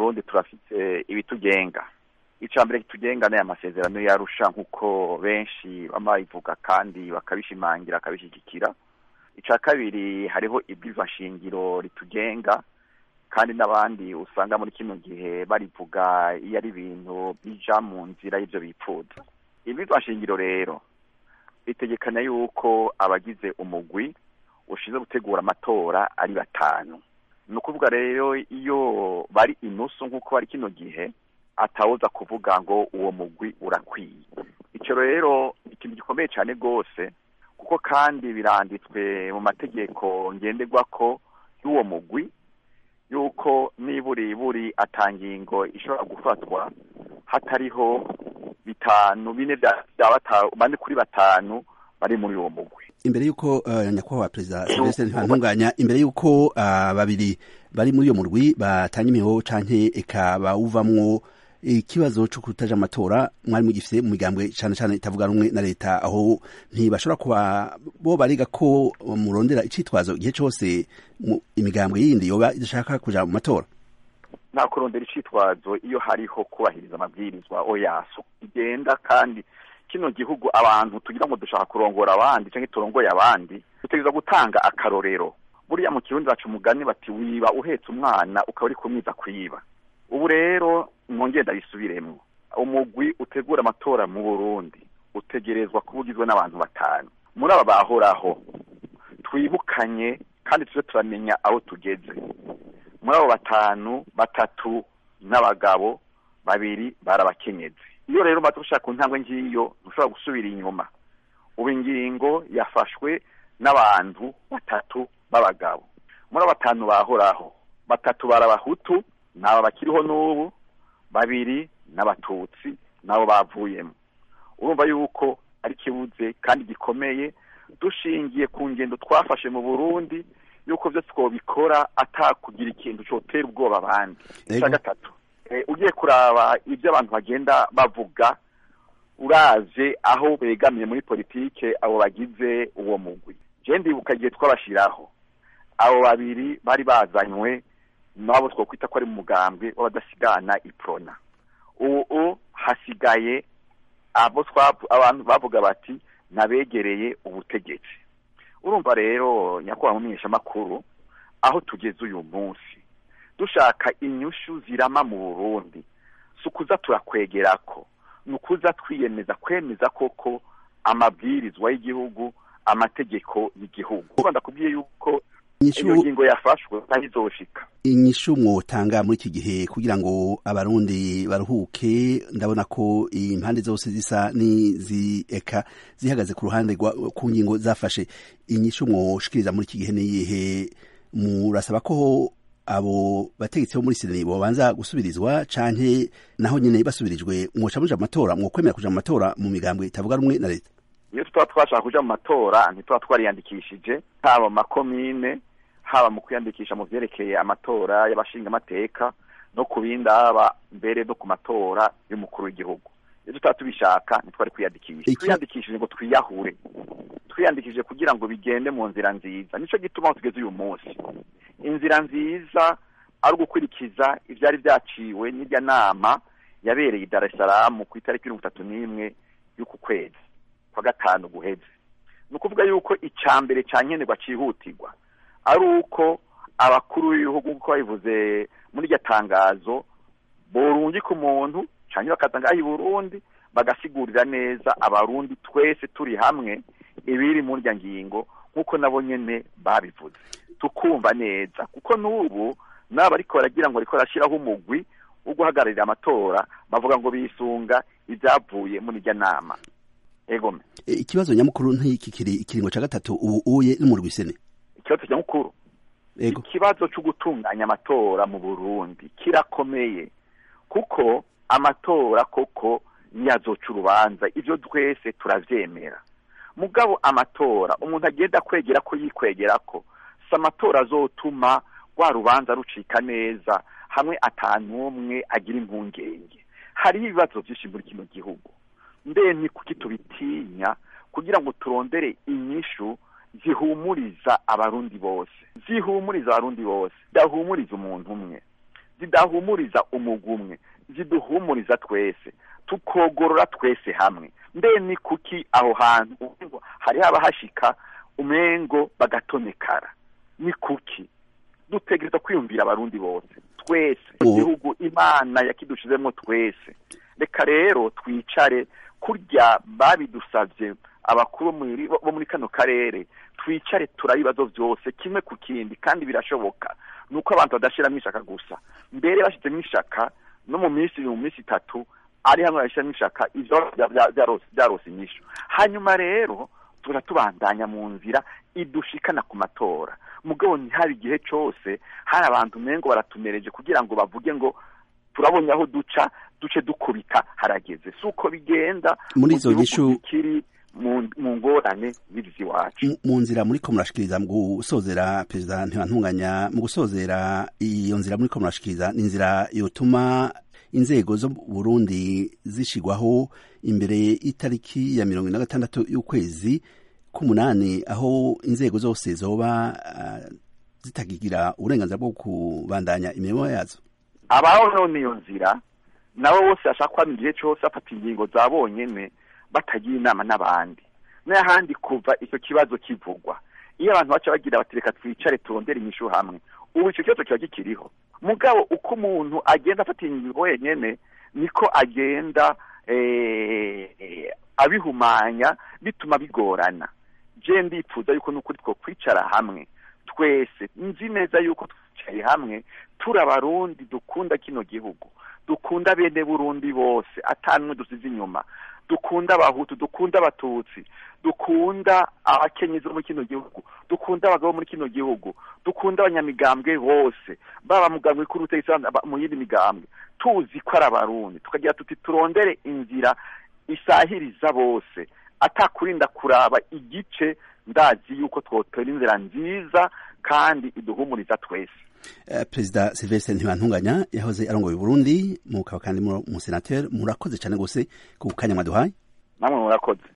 Burundi turafite ibitugenga icya mbere kitugenga ni amasezerano yarusha nk'uko benshi baba babivuga kandi bakabishimangira bakabishyigikira icya kabiri hariho shingiro ritugenga kandi n'abandi usanga muri kino gihe barivuga iyo ari ibintu bija mu nzira y'ibyo bipfuza shingiro rero bitegekanya yuko abagize umugwi ushinzwe gutegura amatora ari batanu ni ukuvuga rero iyo bari inusu nk'uko bari kino gihe atawuza kuvuga ngo uwo mugwi urakwiye icyo rero ikintu gikomeye cyane rwose kuko kandi biranditswe mu mategeko ngenderwa ko y'uwo mugwi yuko niburi buri atangingo ishobora gufatwa hatariho bitanu bine bya bane kuri batanu bari muri uwo mugwi imbere y'uko uh, nyakubahwa perezida Sylvestre ntibantunganya imbere y'uko uh, babiri bari muri uyo murwi batanga imiho canke eka bawuvamwo ikibazo cyo kutaja amatora mwari mugifise mu migambwe cyane cyane itavuga rumwe na leta aho ntibashobora kuba bo bariga ko murondera icitwazo igihe cyose imigambwe yindi yoba idashaka kuja mu matora nta kurondera icitwazo iyo hariho kubahiriza amabwirizwa oyaso igenda kandi kino gihugu abantu tugira ngo dushaka kurongora abandi cyangwa turongoye abandi dutegereza gutanga akarorero buriya mu kirundi baca umugani bati wiba uhetse umwana ukaba uri kumwiza kwiba ubu rero mwongere ndabisubiremo umugwi utegura amatora mu burundi utegerezwa kuba ugizwe n'abantu batanu muri aba bahoraho twibukanye kandi tujye turamenya aho tugeze muri abo batanu batatu n'abagabo babiri barabakenyezi iyo rero umaze gushaka ku ntambwe ngiyo ntushobora gusubira inyuma ubu ingingo yafashwe n'abantu batatu b'abagabo muri abo batanu bahoraho batatu barabahutu nabo bakiriho n'ubu babiri n'abatutsi nabo bavuyemo urumva yuko ari kibuze kandi gikomeye dushingiye ku ngendo twafashe mu burundi yuko byose twabikora atakugira ikintu cyotera ubwoba abandi icya gatatu ugiye kuraba ibyo abantu bagenda bavuga uraje aho begamiye muri politike abo bagize uwo mugwi genda ndibuka igihe twabashyiraho abo babiri bari bazanywe nabo twakwita ko ari mu mugambwe w'abadasigana iprona ubu hasigaye abo abantu bavuga bati nabegereye ubutegetsi urumva rero nyakubahwa mumenyeshamakuru aho tugeze uyu munsi dushaka inyushu zirama mu burundi si ukuza turakwegera ko ni ukuza twiyemeza kwemeza koko amabwirizwa y'igihugu amategeko y'igihugu uba ndakubwiye yuko iyo ngingo yafashwe ntayizoshika inyishu mwotanga muri iki gihe kugira ngo abarundi baruhuke ndabona ko impande zose zisa n'izeka zihagaze ku ruhande ku ngingo zafashe inyishu mwoshikiriza muri iki gihe niyihe murasaba ko abo bategetsi bo muri seni bobanza gusubirizwa canke naho nyene basubirijwe mwoca muja mu matora mwokwemera kuja mu matora mu migambwe itavuga rumwe na leta iyo tuba twashaka kuja mu matora ntituba twariyandikishije haba mu makomine haba mu kwiyandikisha mu vyerekeye amatora y'abashingamateka no ku bindi haba mbere no ku matora y'umukuru w'igihugu iyo tutaba tubishaka ntitwari kwiyandikisha twiyandikishije ngo twiyahure twiyandikishije kugira ngo bigende mu nzira nziza nico gituma aho tugeze uyu munsi inzira nziza ari ugukurikiza ivyari vyaciwe n'irya nama yabereye i Dar es Salaam ku itariki mirongo itatu n'imwe y'uku kwezi kwa gatanu guheze ni ukuvuga yuko icya mbere cya nkenerwa cyihutirwa ari uko abakuru b'ibihugu nk'uko babivuze muri iryo tangazo borungika umuntu cyangwa bakaza ngaho i burundi bagasigurira neza abarundi twese turi hamwe ibiri muri iryo ngingo nk'uko nabo nyine babivuze tukumva neza kuko n'ubu n'aba ariko baragira ngo ariko barashyiraho umugwi wo guhagararira amatora bavuga ngo bisunga ibyavuye muri iryo nama egome ikibazo nyamukuru nk'iki kiri ikiringo cya gatatu ubu uye n'umurwisene ikibazo nyamukuru ikibazo cyo gutunganya amatora mu burundi kirakomeye kuko amatora koko ntiyazoca urubanza ibyo twese turabyemera mugabo amatora umuntu agenda kwegera ko yikwegera ko si amatora azotuma rwa rubanza rucika neza hamwe atanumwe agira impungenge hariho ibibazo byinshi muri kino gihugu mbe ni kuki tubitinya kugira ngo turondere inyishu zihumuriza abarundi bose zihumuriza abarundi bose zidahumuriza umuntu umwe zidahumuriza umugumwe ziduhumuriza twese tukogorora twese hamwe mbe ni kuki aho hantu hari haba hashika umengo bagatonekara ni kuki dutegereza kwiyumvira abarundi bose twese igihugu imana yakidushizemo twese reka rero twicare kurya babidusabye abakuru bo muri kano karere twicare turabibazo byose kimwe ku kindi kandi birashoboka nuko abantu badashiramo ishaka gusa mbere bashyizemo ishaka no mu minsi mu minsi itatu ari hamwe bashyiramo ishaka ibyo byarose inyishu hanyuma rero tuza tubandanya mu nzira idushikana ku matora mugabo ntihari igihe cyose hari abantu umengo baratumereje kugira ngo bavuge ngo turabonye aho duca duce dukubita harageze si uko bigenda muri izo nyishu kiri mu ngorane z'ibizi iwacu mu nzira muri ko murashikiriza mu gusozera perezida ntibantunganya mu gusozera iyo nzira muri ko murashikiriza ni inzira yotuma inzego zo Burundi zishigwaho imbere y'itariki ya mirongo ine na gatandatu y'ukwezi k'umunani aho inzego zose zoba uh, zitakigira uburenganzira bwo kubandanya imirimo yazo abaho none iyo nzira nabo bose bashaka kwama igihe cyose bafata ingingo za bonyene batagira inama n'abandi n'ahandi kuva icyo kibazo kivugwa iyo abantu baca bagira bati reka twicare turondere inyishu hamwe ubu icyo kibazo kiba gikiriho mugabo uko umuntu agenda afata ingingo wenyene niko agenda abihumanya bituma bigorana je ndipfuza yuko n'ukuri two kwicara hamwe twese nzi neza yuko twicaye hamwe turi abarundi dukunda kino gihugu dukunda bene burundi bose atanumwe dusize inyuma dukunda abahutu dukunda abatutsi dukunda abakenyezi bo muri kino gihugu dukunda abagabo muri kino gihugu dukunda abanyamigambwe bose baba mugambwe kuri ubutegetsi mu yindi migambwe tuzi ko ari abarundi tukagira tuti turondere inzira isahiriza bose atakurinda kuraba igice ndazi yuko twotera inzira nziza kandi iduhumuriza twese Uh, perezida Sylvestre Ntibantunganya yahoze arongoye Burundi mukaba kandi mu senateri murakoze cyane gose ku kanya mwaduhaye namwe murakoze